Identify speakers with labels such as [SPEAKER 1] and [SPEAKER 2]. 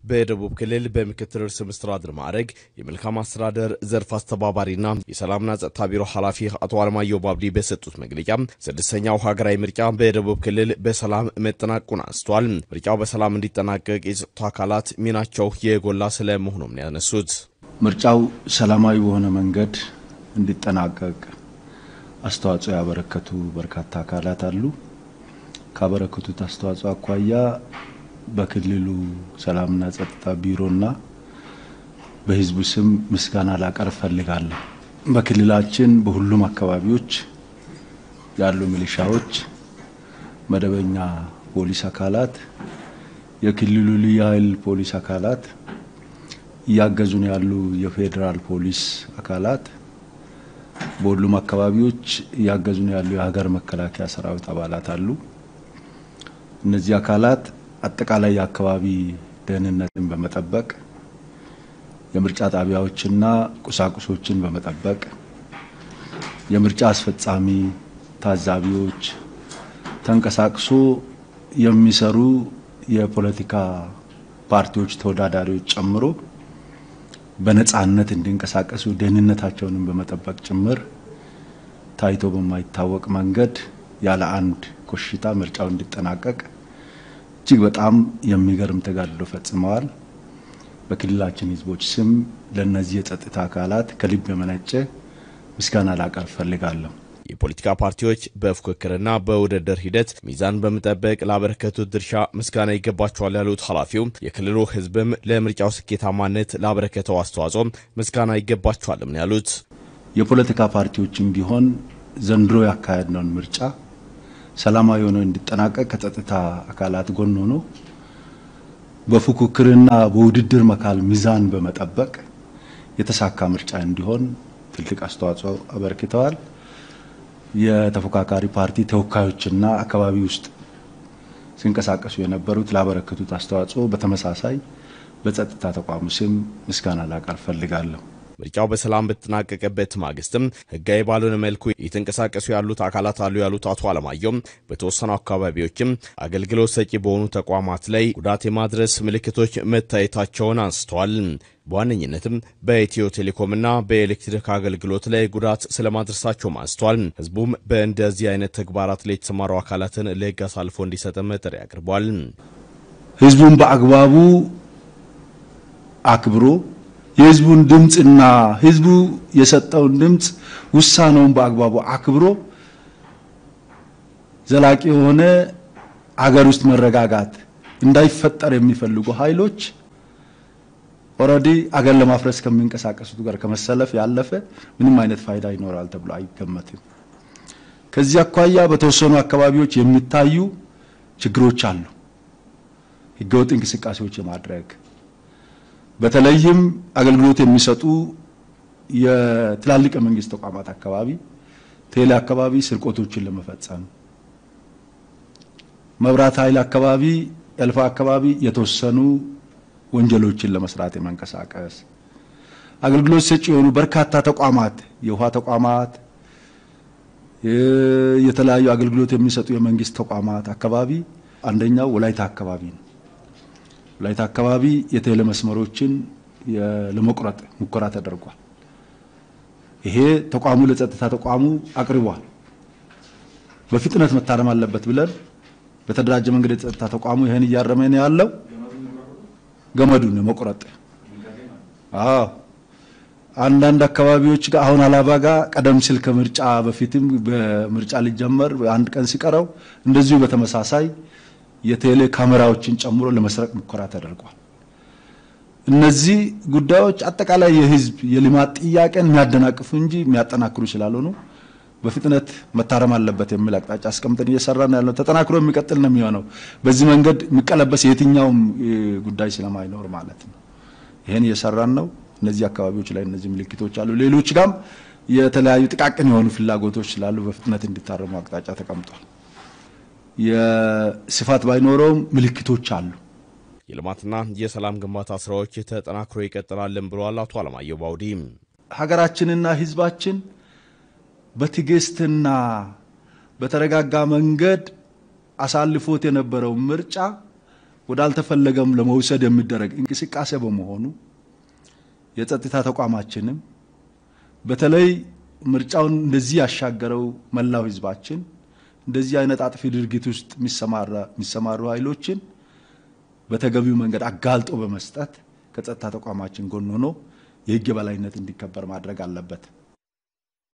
[SPEAKER 1] በደቡብ ክልል በምክትል ርዕሰ መስተዳድር ማዕረግ የመልካም አስተዳደር ዘርፍ አስተባባሪና የሰላምና ጸጥታ ቢሮ ኃላፊ አቶ አለማየሁ ባብዲ በሰጡት መግለጫ ስድስተኛው ሀገራዊ ምርጫ በደቡብ ክልል በሰላም መጠናቀቁን አንስተዋል። ምርጫው በሰላም እንዲጠናቀቅ የጸጥታ አካላት ሚናቸው የጎላ ስለመሆኑም ነው ያነሱት።
[SPEAKER 2] ምርጫው ሰላማዊ በሆነ መንገድ እንዲጠናቀቅ አስተዋጽኦ ያበረከቱ በርካታ አካላት አሉ። ካበረከቱት አስተዋጽኦ አኳያ በክልሉ ሰላምና ጸጥታ ቢሮና በሕዝቡ ስም ምስጋና ላቀርብ ፈልጋለሁ። በክልላችን በሁሉም አካባቢዎች ያሉ ሚሊሻዎች፣ መደበኛ ፖሊስ አካላት፣ የክልሉ ልዩ ኃይል ፖሊስ አካላት፣ እያገዙን ያሉ የፌዴራል ፖሊስ አካላት፣ በሁሉም አካባቢዎች እያገዙን ያሉ የሀገር መከላከያ ሰራዊት አባላት አሉ። እነዚህ አካላት አጠቃላይ የአካባቢ ደህንነትን በመጠበቅ የምርጫ ጣቢያዎችና ቁሳቁሶችን በመጠበቅ የምርጫ አስፈጻሚ ታዛቢዎች ተንቀሳቅሶ የሚሰሩ የፖለቲካ ፓርቲዎች ተወዳዳሪዎች ጨምሮ በነጻነት እንዲንቀሳቀሱ ደህንነታቸውንም በመጠበቅ ጭምር ታይቶ በማይታወቅ መንገድ ያለ አንድ ኮሽታ ምርጫው እንዲጠናቀቅ እጅግ በጣም የሚገርም ተጋድሎ ፈጽመዋል። በክልላችን ሕዝቦች ስም ለእነዚህ የጸጥታ አካላት ከልብ የመነጨ ምስጋና ላቀርብ ፈልጋለሁ።
[SPEAKER 1] የፖለቲካ ፓርቲዎች በፉክክርና በውድድር ሂደት ሚዛን በመጠበቅ ላበረከቱት ድርሻ ምስጋና ይገባቸዋል ያሉት ኃላፊው የክልሉ ሕዝብም ለምርጫው ስኬታማነት ላበረከተው አስተዋጽኦ ምስጋና ይገባቸዋልም ነው ያሉት።
[SPEAKER 2] የፖለቲካ ፓርቲዎችም ቢሆን ዘንድሮ ያካሄድነውን ምርጫ ሰላማዊ ሆኖ እንዲጠናቀቅ ከጸጥታ አካላት ጎን ሆኖ በፉክክርና በውድድር መካከል ሚዛን በመጠበቅ የተሳካ ምርጫ እንዲሆን ትልቅ አስተዋጽኦ አበርክተዋል። የተፎካካሪ ፓርቲ ተወካዮችና አካባቢ ውስጥ ሲንቀሳቀሱ የነበሩት ላበረከቱት አስተዋጽኦ በተመሳሳይ በጸጥታ ተቋሙ ስም ምስጋና ላቀርብ ፈልጋለሁ።
[SPEAKER 1] ምርጫው በሰላም በተጠናቀቀበት ማግስትም ህጋዊ ባልሆነ መልኩ የተንቀሳቀሱ ያሉት አካላት አሉ ያሉት አቶ አለማየሁም በተወሰኑ አካባቢዎችም አገልግሎት ሰጪ በሆኑ ተቋማት ላይ ጉዳት የማድረስ ምልክቶች መታየታቸውን አንስተዋል። በዋነኝነትም በኢትዮ ቴሌኮምና በኤሌክትሪክ አገልግሎት ላይ ጉዳት ስለማድረሳቸውም አንስተዋል። ህዝቡም በእንደዚህ አይነት ተግባራት ላይ የተሰማሩ አካላትን ለህግ አሳልፎ እንዲሰጥም ጥሪ አቅርቧል።
[SPEAKER 2] ህዝቡን በአግባቡ አክብሮ የህዝቡን ድምፅና ህዝቡ የሰጠውን ድምፅ ውሳኔውን በአግባቡ አክብሮ ዘላቂ የሆነ አገር ውስጥ መረጋጋት እንዳይፈጠር የሚፈልጉ ኃይሎች ኦልሬዲ አገር ለማፍረስ ከሚንቀሳቀሱት ጋር ከመሰለፍ ያለፈ ምንም አይነት ፋይዳ ይኖራል ተብሎ አይገመትም። ከዚህ አኳያ በተወሰኑ አካባቢዎች የሚታዩ ችግሮች አሉ። ህገወጥ እንቅስቃሴዎች የማድረግ በተለይም አገልግሎት የሚሰጡ የትላልቅ የመንግስት ተቋማት አካባቢ ቴሌ አካባቢ ስርቆቶችን ለመፈጸም መብራት ኃይል አካባቢ ኤልፋ አካባቢ የተወሰኑ ወንጀሎችን ለመስራት የመንቀሳቀስ አገልግሎት ሰጪ የሆኑ በርካታ ተቋማት የውሃ ተቋማት፣ የተለያዩ አገልግሎት የሚሰጡ የመንግስት ተቋማት አካባቢ አንደኛው ወላይታ አካባቢ ነው። ወላይታ አካባቢ የቴሌ መስመሮችን ለመቁረጥ ሙከራ ተደርጓል። ይሄ ተቋሙ ለጸጥታ ተቋሙ አቅርቧል። በፍጥነት መታረም አለበት ብለን በተደራጀ መንገድ የጸጥታ ተቋሙ ይሄን እያረመ ነው ያለው። ገመዱን መቁረጥ። አዎ አንዳንድ አካባቢዎች ጋር አሁን አላባ ጋር ቀደም ሲል ከምርጫ በፊትም በምርጫ ሊጀመር አንድ ቀን ሲቀረው እንደዚሁ በተመሳሳይ የቴሌ ካሜራዎችን ጨምሮ ለመስረቅ ሙከራ ተደርጓል። እነዚህ ጉዳዮች አጠቃላይ የህዝብ የልማት ጥያቄን የሚያደናቅፉ እንጂ የሚያጠናክሩ ስላልሆኑ በፍጥነት መታረም አለበት የሚል አቅጣጫ አስቀምጠን እየሰራን ያለው ተጠናክሮ የሚቀጥል ነው የሚሆነው። በዚህ መንገድ የሚቀለበስ የትኛውም ጉዳይ ስለማይኖር ማለት ነው። ይህን እየሰራን ነው። እነዚህ አካባቢዎች ላይ እነዚህ ምልክቶች አሉ። ሌሎች ጋም የተለያዩ ጥቃቅን የሆኑ ፍላጎቶች ስላሉ በፍጥነት እንዲታረሙ አቅጣጫ ተቀምጧል። የስፋት ባይኖረውም ምልክቶች አሉ።
[SPEAKER 1] የልማትና የሰላም ግንባታ ስራዎች ተጠናክሮ ይቀጥላልን ብለዋል አቶ አለማየሁ ባውዲ።
[SPEAKER 2] ሀገራችንና ህዝባችን በትዕግስትና በተረጋጋ መንገድ አሳልፎት የነበረው ምርጫ ወዳልተፈለገም ለመውሰድ የሚደረግ እንቅስቃሴ በመሆኑ የጸጥታ ተቋማችንም በተለይ ምርጫውን እንደዚህ ያሻገረው መላው ህዝባችን እንደዚህ አይነት አጥፊ ድርጊት ውስጥ የሚሰማሩ ኃይሎችን በተገቢው መንገድ አጋልጦ በመስጠት ከጸጥታ ተቋማችን ጎን ሆኖ የህግ የበላይነት እንዲከበር ማድረግ አለበት።